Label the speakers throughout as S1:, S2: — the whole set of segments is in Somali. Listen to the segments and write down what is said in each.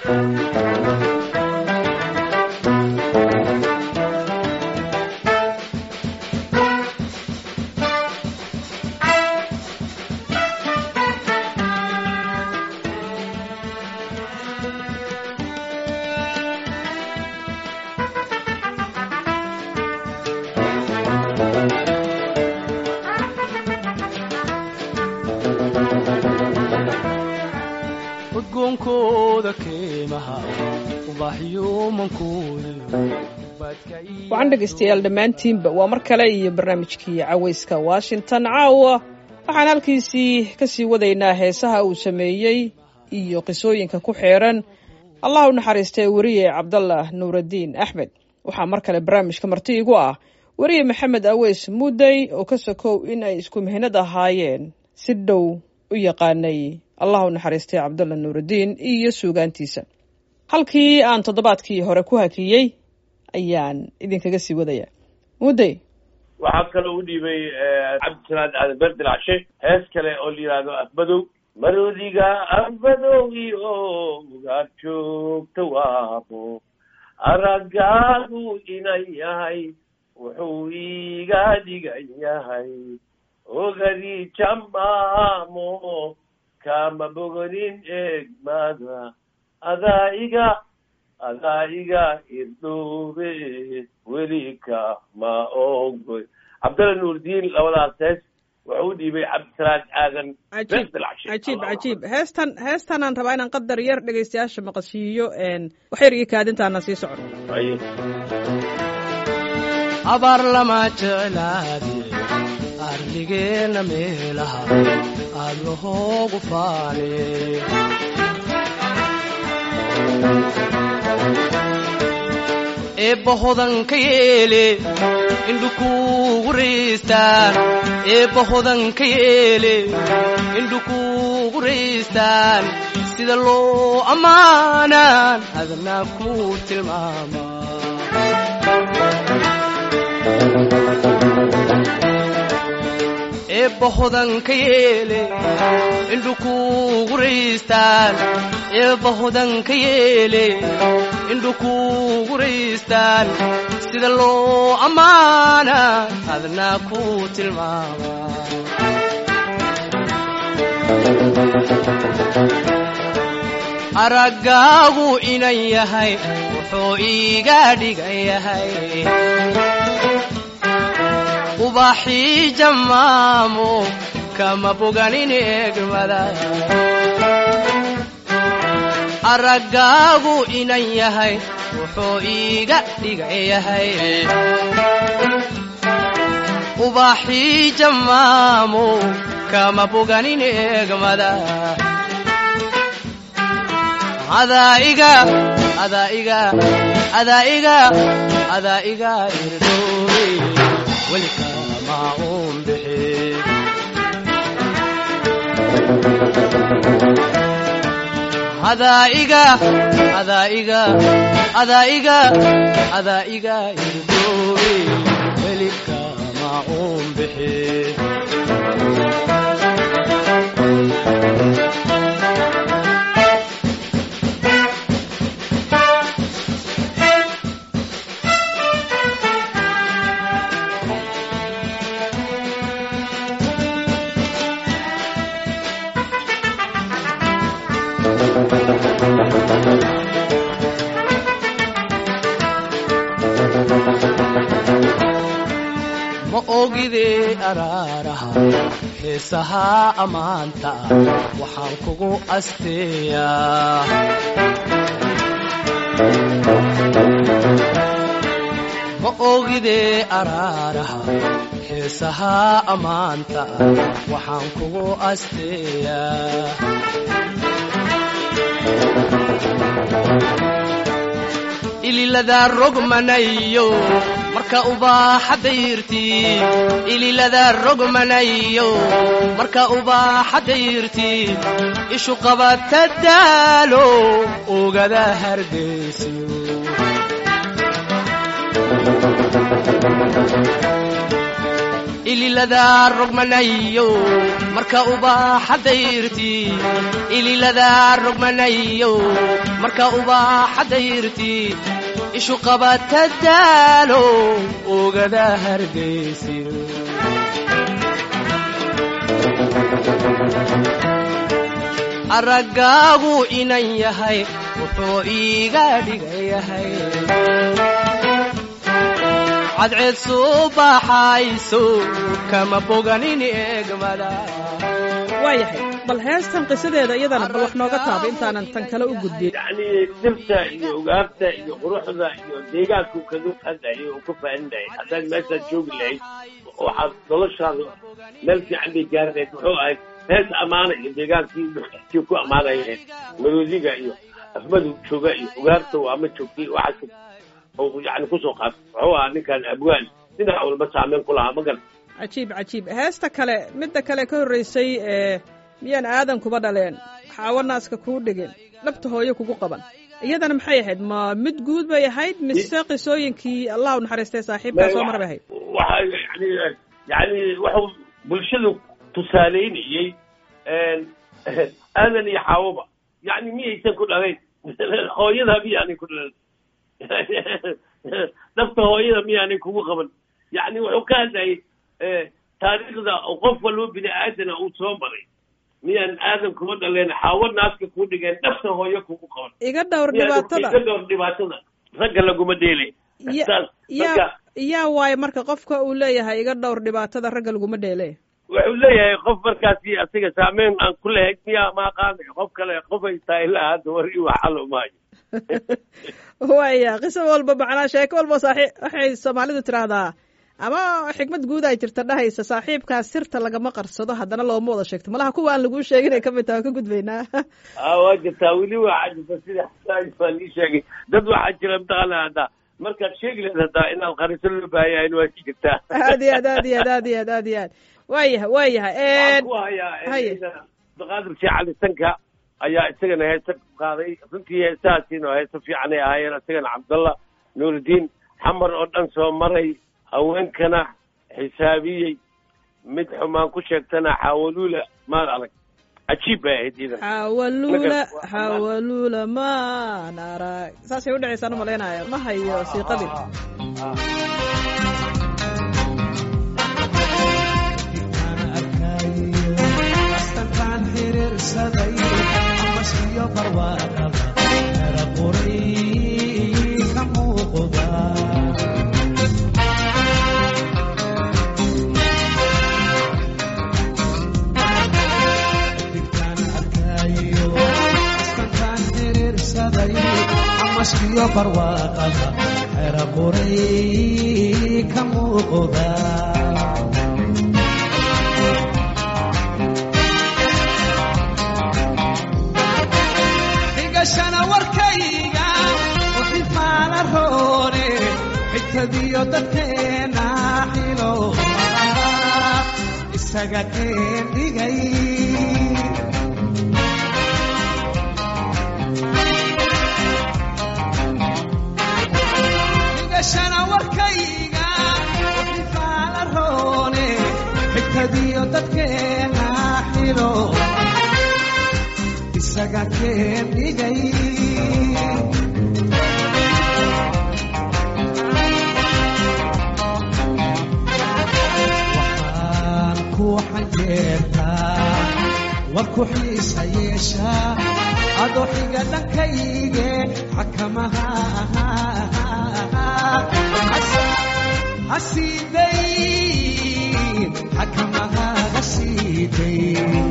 S1: udgoonkooda keemaha
S2: waxaan dhegaystayaal dhammaantiinba waa mar kale iyo barnaamijkii cawayska washington caawa waxaan halkiisii ka sii wadaynaa heesaha uu sameeyey iyo qisooyinka ku xeeran allah u naxariistay weriye cabdallah nuuraddiin axmed waxaa mar kale barnaamijka marti igu ah weriye maxamed aweys mudday oo ka sokow in ay isku mihnad ahaayeen si dhow u yaqaanay allah u naxariistay cabdallah nuuraddiin iyo suugaantiisa halkii aan toddobaadkii hore ku hakiyey ayaan idinkaga sii wadaya mudday
S3: waxaa kaloo u dhiibay cabdisalaad aadan berdilcshe hees kale oo la yidhaahdo afmadow maroodiga afmadowgi oo ugaad joogta waabo araggaagu inan yahay wuxuu iiga dhigan yahay ogadii jamaamo kama boganin eegmada adaa iga adaa iga irdhoobe welika ma ogoy cabdalla nuurdiin labadaas hees wuxuu u dhiibay cabdisalaad aadan
S2: cajiib cajiib cajiib heestan heestanaan rabaa inaan qadar yar dhegaystayaasha maqashiiyo wax yar iyo kaadintaana sii socon
S1: abaar lama jeclaade arligeenna meelaha aad lahoogu faane eebba hodanka yeele indhukuugu raystaan eebba hodanka yeele indhukuugu raystaan sida loo ammaanaan adnaa ku tilmaama eebba hodanka yeele indhukuugu raystaan eebba hodanka yeele indhukuugu raystaan sida loo ammaana adnaa ku tilmaama araggaagu inan yahay wuxuu iiga dhigan yahay ubaxii jammaamo kama boganin eegmada araggaagu inan yahay wuxuu iiga dhigan yahay ubaxii jammaamo kama boganin eegmada adaiga adaiga adaiga adaiga irdhoobe welikama uun bixi adaiga adaiga adaiga adaiga irdhoobe welikama uun bixi ma ogidee araaraha heesahaa ammaanta waxaan kugu asteeyaa ma ogidee araaraha heesahaa ammaanta waxaan kugu asteeyaa ililadaa rogmanayo marka ubaaxa dayrtii ililadaa rogmanayo marka ubaaxa dayrtii ishu qabata daalo ogada hargeysiyo ililadaa rogmanayo marka ubaaxa dayrtii ililadaa rogmanayo marka ubaaxa dayrtii ishu qabata daalo ogada hargaysi araggaagu inan yahay wuxuu iiga dhigayahay cadceed soo baxayso kama boganin eegmada
S2: waayahay bal heestan qisadeeda iyadana bal wax nooga taaba intaanan tan kale u gudbin
S3: yacni dhirta iyo ugaarta iyo quruxda iyo deegaanku kaga hadlayay oo ka faaninayay haddaad meeshaad joogi lahayd waxaad noloshaada meel fiican bay gaari lahayd muxuu ahayd hees ammaana iyo deegaankii duxkii ku ammaanayeen maroodiga iyo afmadu jooga iyo ugaarta waa ma joogtay waxaas oo yani kusoo qaatay muxuu ahaa ninkan abwaan dhinac walba saameyn ku lahaa magan
S2: cajiib cajiib heesta kale midda kale ka horraysay ee miyaan aadan kuba dhaleen xaawo naaska kuu dhigin dhabta hooyo kugu qaban iyadana maxay ahayd ma mid guud bay ahayd mise qisooyinkii allah u naxariistay saaxiibkaa soo mar bay ahayd
S3: waxa yani yani wuxuu bulshadu tusaaleynayey aadan iyo xaawoba yani miyaysan ku dhalayn hooyada miyaanay ku dhalan dhabta hooyada miyaanay kugu qaban yani wuxuu ka hadlayay taariikhda qof walba bini aadana uu soo maray miyaan aadan kuma dhaleen xaawo naaska kuu dhigeen dhabta hooyo kugu qaban
S2: iga dhowr dhibaatada
S3: iga dhowr dhibaatada ragga laguma dheelay
S2: Ya-
S3: saas
S2: yaa
S3: marka
S2: yaa waayo marka qofka uu leeyahay iga dhowr dhibaatada ragga laguma dheele
S3: wuxuu leeyahay qof markaasi asiga saameyn aan ku lahayd miyaa ma aqaanayo qof kale qof ay tahay ilaa hadda war i waxalo maayo
S2: waaya qiso walba macnaa sheeko walba saaxiib waxay soomaalidu tidhaahdaa ama xikmad guud ay jirta dhahaysa saaxiibkaa sirta lagama qarsado haddana looma wada sheegto malaha kuwa aan laguu sheegin ay ka mid taha waan ka gudbaynaa
S3: a waa jirtaa weli waxaa jirta sida xasaaj baa lii sheegay dad waxaa jira mataqaana hadda markaad sheegi lahayd haddaa inaad qariso loo baahayahin waa ki jirtaa
S2: aad iyo aad aad iyo aad aad iyo aad aad iyo aad waayahay waayahay
S3: waxaan ku hayaa
S2: haye.
S3: abdiqaadir sheekh cali sanka ayaa isagana heese qaaday runtii heesahaasiina oo heese fiicanay ahaayeen isagana cabdallah nuurudiin xamar oo dhan soo maray haweenkana xisaabiyey mid xumaan ku sheegtana xaawaluula maad adag cajiib bay ahayd iidan
S2: xawaluula
S3: Marka-
S2: xawaluula maan arag saasay u dhacaysaan u malaynaya ma hayo siiqadii
S4: amaskiyo barwaaqada xera qoray ka muuqda xigashana warkayga uxifaala roone xigtadiyo dadkeena xilo isaga keen dhigay xigashana warkayga uxifaala roone xigtadiyo dadkeena xilo isaga keen dhigay waxaan ku xanjeertaa war ku xiisa yeeshaa adoo xiga dhankayge xakamaha hasiiday xakamaha hasiiday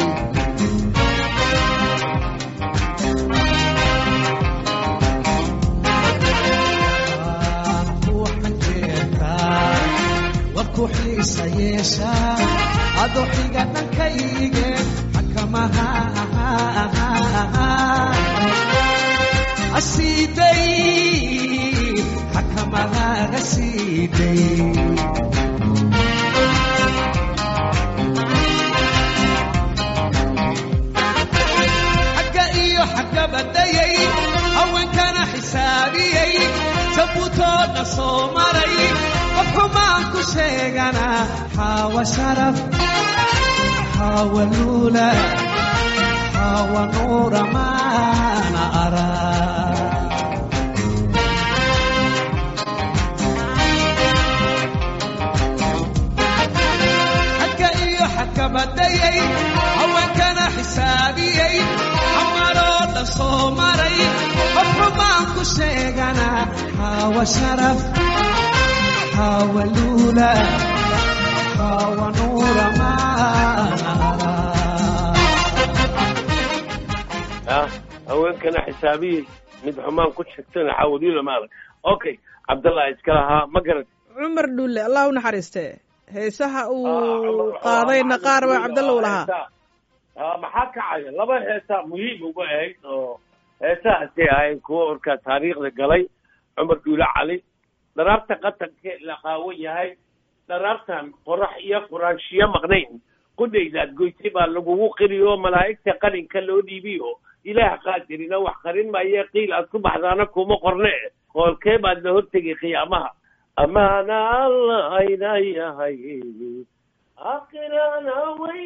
S4: warku xiisa yeesha adoo xiga dhankayge xakamaha asiiday xakamadaga siiday xagga iyo xagga badayay haweenkana xisaabiyey sabuutoodna soo maray qof xumaan ku sheegana xaawa sharaf xaawa luula xaawa nuura maana arag xagga iyo xagga badayay haweenkana xisaabiyey xamaroo dhan soo maray qof xumaan ku sheegana xaawa sharaf xaawa luula xaawa nuura maana arag
S3: ah haweenkana xisaabiyey mid xumaan ku sheegtana xawaliila maadag okay cabdallah iska lahaa ma garat
S2: cumar dhulle allah u naxariiste heesaha uu qaadayna qaar baa cabdalla u lahaa
S3: Ah, maxaa kacaya laba heesaa muhiim uga ahayd oo heesahaasay ahayn kuwa orkaa taariikhda galay cumar dhuule cali dharaarta qatanka la qaawan yahay dharaartan qorax iyo quraanshiyo maqnayn qudhaydaad goysay baa lagugu qiriyo malaa'igta qarinka loo dhiibiyo ilaah qaadirina wax qarin maaye qiil aad ku baxdaana kuma qorne qoolkee baad la hortegay qiyaamaha amaana alla ayna yahay akhirana way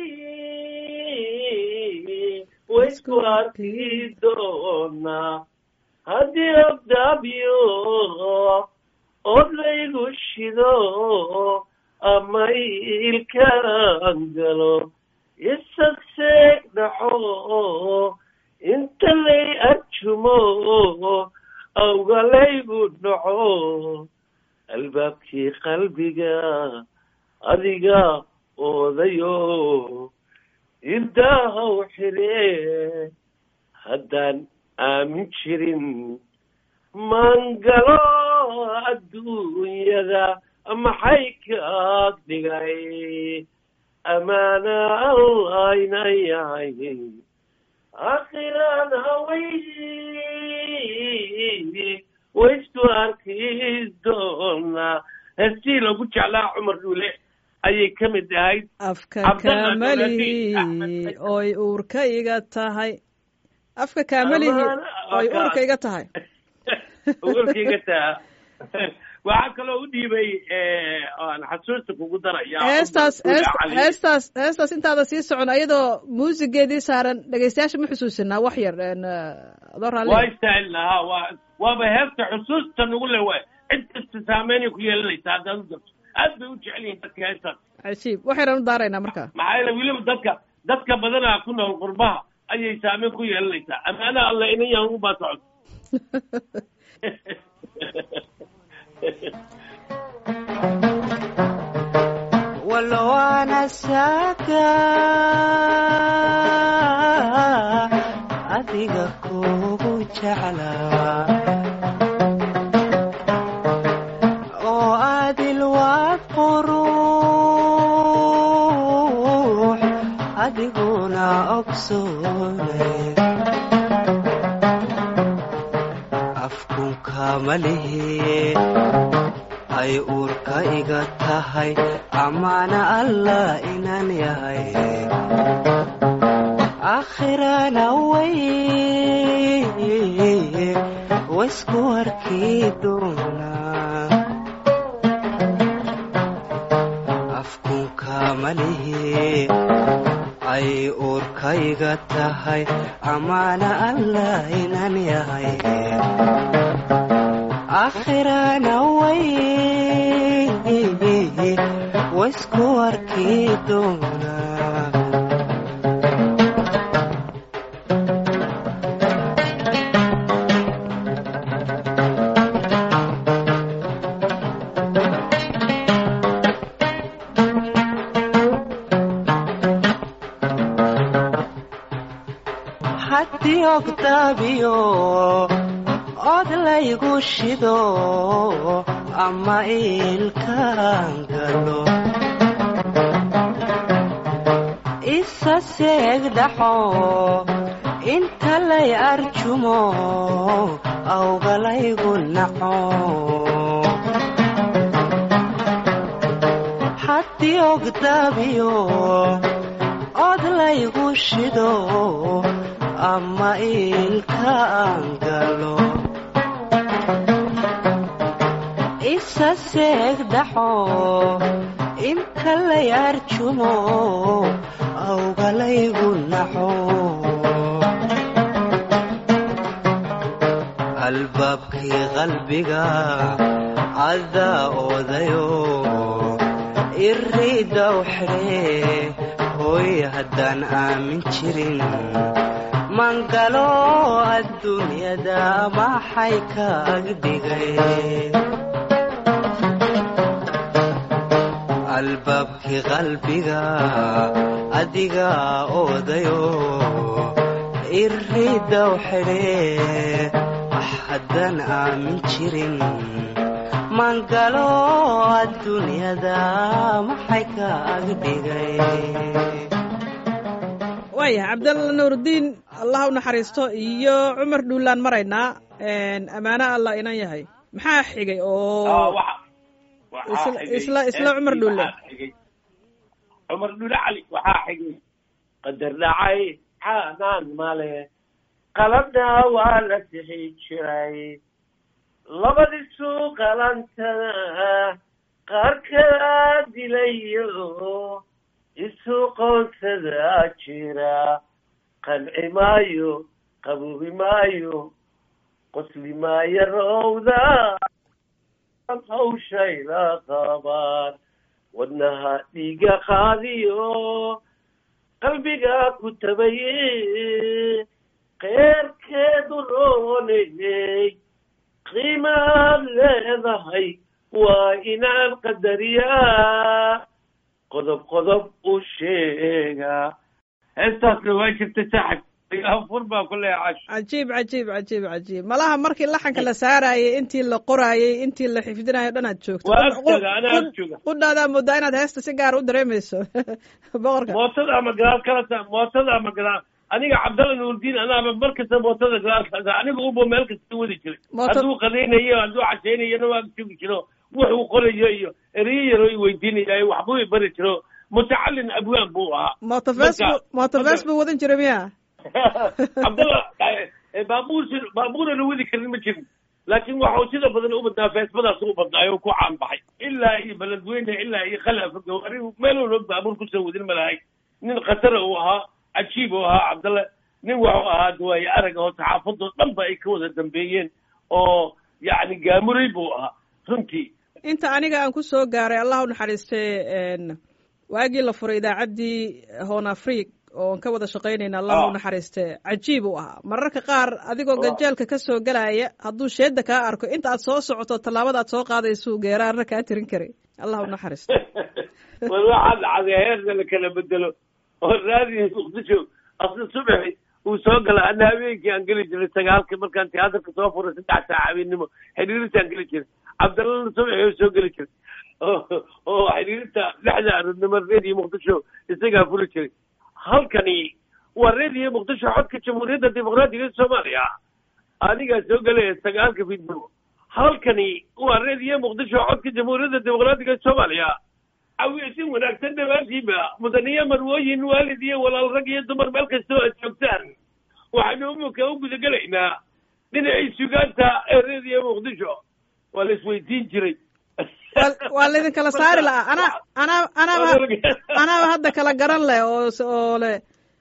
S3: waysku arki doonaa haddii abdaabyo od laygu shido ama ilkaan galo isagseeg dhaxo inta lay arjumo awga laygu dhaco albaabkii qalbiga adiga oodayo indaahaw xidhe haddaan aamin jirin mangalo adduunyada maxay kaag dhigay amaana allayna yahay akhirana way waysku arki doonaa heestii lagu jeclaa cumar dhuule ayay ka mid ahayd
S2: afka
S3: Cabdalla
S2: kaamalihi
S3: Dawladi, Axmed.
S2: oy uurka iga tahay afka kaamalihi
S3: Amaana-
S2: oy
S3: Waka.
S2: uurka iga tahay
S3: warkayga taa waxaa kaloo u dhiibay aan xasuusta kugu daraya
S2: heestaas
S3: Cumar Dhuule
S2: heest-
S3: Cali.
S2: heestaas heestaas intaada sii socon ayadoo muusigeedii saaran dhegeystayaasha ma xusuusinaa wax yar een, eh, adoo raalli
S3: waa istaahil lahaa waa waaba heesta xusuusta nagu le waay cid kasta saameynay ku yeelanaysa haddaad u darto aad bay u jecel yihiin dadka heestaas
S2: cajiib wax yaraan u daaraynaa marka
S3: maxaa yeele weliba dadka dadka badanaa ku nool qurbaha ayay saameyn ku yeelanaysaa amaanaha alla inan yahan ugu baa socod
S5: walowana saka adiga kugu jeclaa oo adil waa qurux adiguna ogsoone afkunka malihi ay uurka iga tahay amaana allah inaan yahay aakhirana way waysku arki doonaa afkunka malihi ay uurka iga tahay amaana allah inaan yahay aakhirana way waysku arki doonaa haddii ogdaabiyo od laygu shido ama ilkaan galo isa seeg dhaxo inta lay arjumo awgalaygu naco haddii ogdaabiyo od laygu shido ama ilkaan galo isa isa seegdhaxo inta la yaarjumo awgalaygu naxo albaabkii qalbiga cadaa oodayo iriidaw xidhee hooy haddaan aamin jirin mangalo adduunyada maxay ka agdhigay albaabkii qalbiga adiga oodayo iriidaw xidhee ah haddaan aamin jirin mangalo adduunyada maxay ka agdhigay
S2: waaya cabdalla nuurdiin allah u naxariisto iyo cumar dhuulaan maraynaa ammaano allah inan yahay maxaa xigay oo isla- isla- isla Cumar Dhulle.
S3: cumar dhulle cali waxaa xigay qadar dhacay caanaan male qalabna waa la sixi jiray labadiisu qalantada qaar kala dilayo isu qoonsadaa jira qanci maayo qabuubi maayo qosli maayo rowda hawshayla qabaan wadnaha dhiiga qaadiyo qalbiga ku tabaye qeyrkeedu roonayey qiimaad leedahay waa inaan qadariyaa qodob qodob u sheegaa heestaasna waa jirta saaxib afur baa ku leecash
S2: cajiib cajiib cajiib cajiib malaha markii laxanka la saarayay intii la qoraayay intii la xifdinayo dhan aad joogto
S3: Waa agtooda, anaa ag jooga.
S2: qudhaadaa moodaa inaad heesta si gaar u dareemayso boqorka
S3: mootada ama gadaal kala ta mootada ama gadaal aniga cabdalla nuurdiin anaaba mar kasta mootada gadaal kala ta aniga ubo meel kasta wadi jiray
S2: Mooto-
S3: hadduu qadaynayo hadduu cashaynayona waa joogi jiro wuxuu qorayo iyo ereyo yaro i weydiinayo waxbuu i bari jiro mutacalin abwaan buu ahaa
S2: mooto facebook
S3: Marka-
S2: mooto
S3: marka-
S2: facebook wadan jira miya
S3: cabdalla eh, baabuur si- baabuurana wadi karin ma jirin laakiin waxau sida badan u badnaa feesbadaas u badnaayo ku caan baxay ilaa iyo beledweyne ilaa iyo khalafa gawari meel walba baabuur kusoo wadin ma lahay nin khatara uu ahaa cajiib uu ahaa cabdalle nin waxuu ahaa dawaaye arag oo saxaafadoo dhan ba ay ka wada dambeeyeen oo yacni gaamuray buu ahaa runtii
S2: inta aniga aan ku soo gaaray allah u naxariistay n waagii la furay idaacaddii hoon afriq oon ka wada shaqaynayna allah u
S3: Ah.
S2: naxariiste cajiib uu ahaa mararka qaar adigoo
S3: Ah.
S2: gajeelka ka soo gelaya hadduu sheeda kaa arko inta aad soo socoto tallaabada aad soo qaadaysuu geeraarna kaa tirin karay allah u naxariisto
S3: war waxaa dhacday heerna la kala bedelo oo raadiyo muqdisho asla subaxi uu soo gala ana habeenkii aan geli jiray sagaalka markaan tiyaatarka soo furay saddex saac habeenimo xiriirintaan geli jiray cabdallana subaxi oo soo geli jiray oo oo xiriirinta lixda aroodnimo reediyo muqdisho isagaa furi jiray halkani waa reediyo muqdisho xodka jamhuuriyadda dimuqraadiga ee soomaaliya anigaa soo gelaya sagaalka fidnimo halkani waa reediyo muqdisho codka jamhuuriyadda dimuqraadiga ee soomaaliya awiysin wanaagsan dhammaantiinba mudaniyo marwooyin waalid iyo walaal rag iyo dumar meel kastoo aad joogtaan waxaynu umuka u gudagelaynaa dhinacii sugaanta ee reediyo muqdisho waa la isweydiin jiray
S2: Waa- waa laydin kala saari lahaa anaa anaa anaaba anaaba hadda kala garan leh oo s- oo leh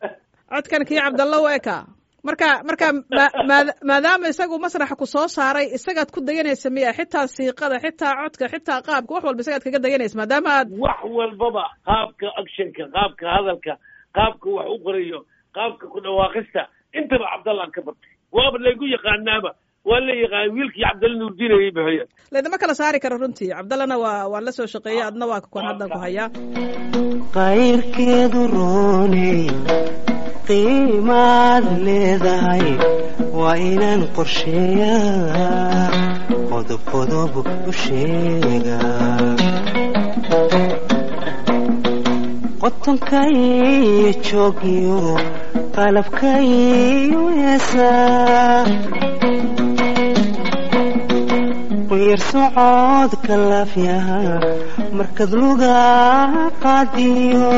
S2: codkan kii cabdalla u eka marka marka ma- maada- maadaama isagu masraxa ku soo saaray isagaad ku dayanaysa miya xitaa siiqada xitaa codka xitaa qaabka wax walba isagaad kaga dayanaysa maadaama aad
S3: wax walbaba qaabka actionka qaabka hadalka qaabka wax u qorayo qaabka ku dhawaaqista intaba cabdallaan ka bartay waaba laygu yaqaanaaba waa la yaqaan wiilkii cabdalla nuurdiin ayay bixiyeen
S2: laydama kala saari karo runtii cabdallana waa waan la soo shaqeeyey adna waa kuwan haddan ku hayaa
S5: qayrkeedu rooney qiimaad leedahay waa inaan qorsheeyaa qodob qodob u sheegaa qotonkaiyo joogiyo qalabkaiyo heesaa quyar socodka laafyaha markad luga qaadiyo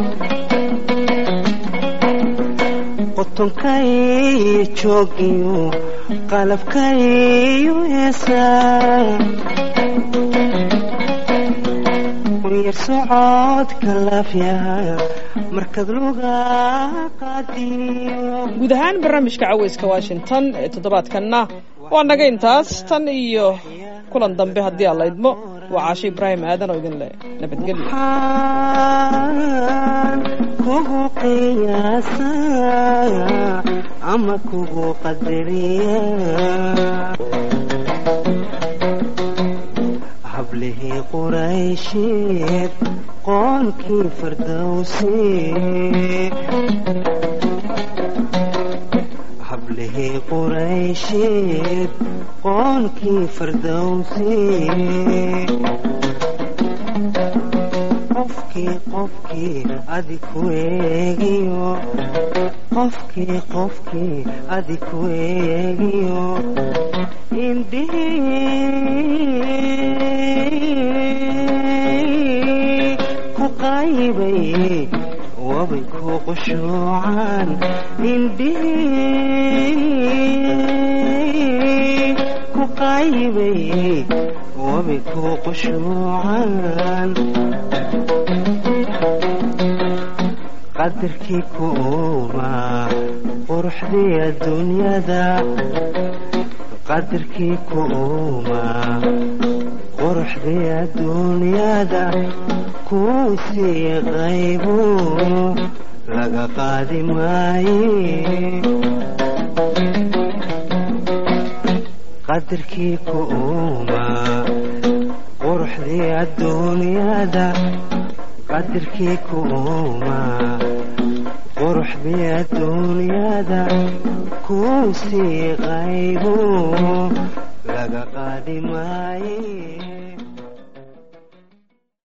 S5: qotonkaiyo joogiyo qalabkaiyo heesaa quyar socodka laafyaha markad luga qaadiyo
S2: guud ahaan barnaamijka caweyska washington ee toddobaadkanna waa naga intaas tan iyo kulan dambe haddii aan la idmo waa caashe ibraahim aadan oo idin leh nabadgelyo
S5: waxaan kugu qiyaasaa ama kugu qadariyaa hablihii quraysheed qoonkii fardowsi hablihii quraysheed qoonkii fardowsi qofkii qofkii adi ku eegiyo qofkii qofkii adi ku eegiyo indhihii ku qaybay wabay ku qushuucaan indhihii ku qaybay wabay ku qushuucaan qadarkii ku uumaa quruxdii adduunyada qadarkii ku uumaa quruxdii adduunyada kuu sii qaybu laga qaadi maaye qadarkii ku uumaa quruxdii adduunyada qadarkii ku uumaa quruxdii adduunyada kuu sii qaybu laga qaadi maaye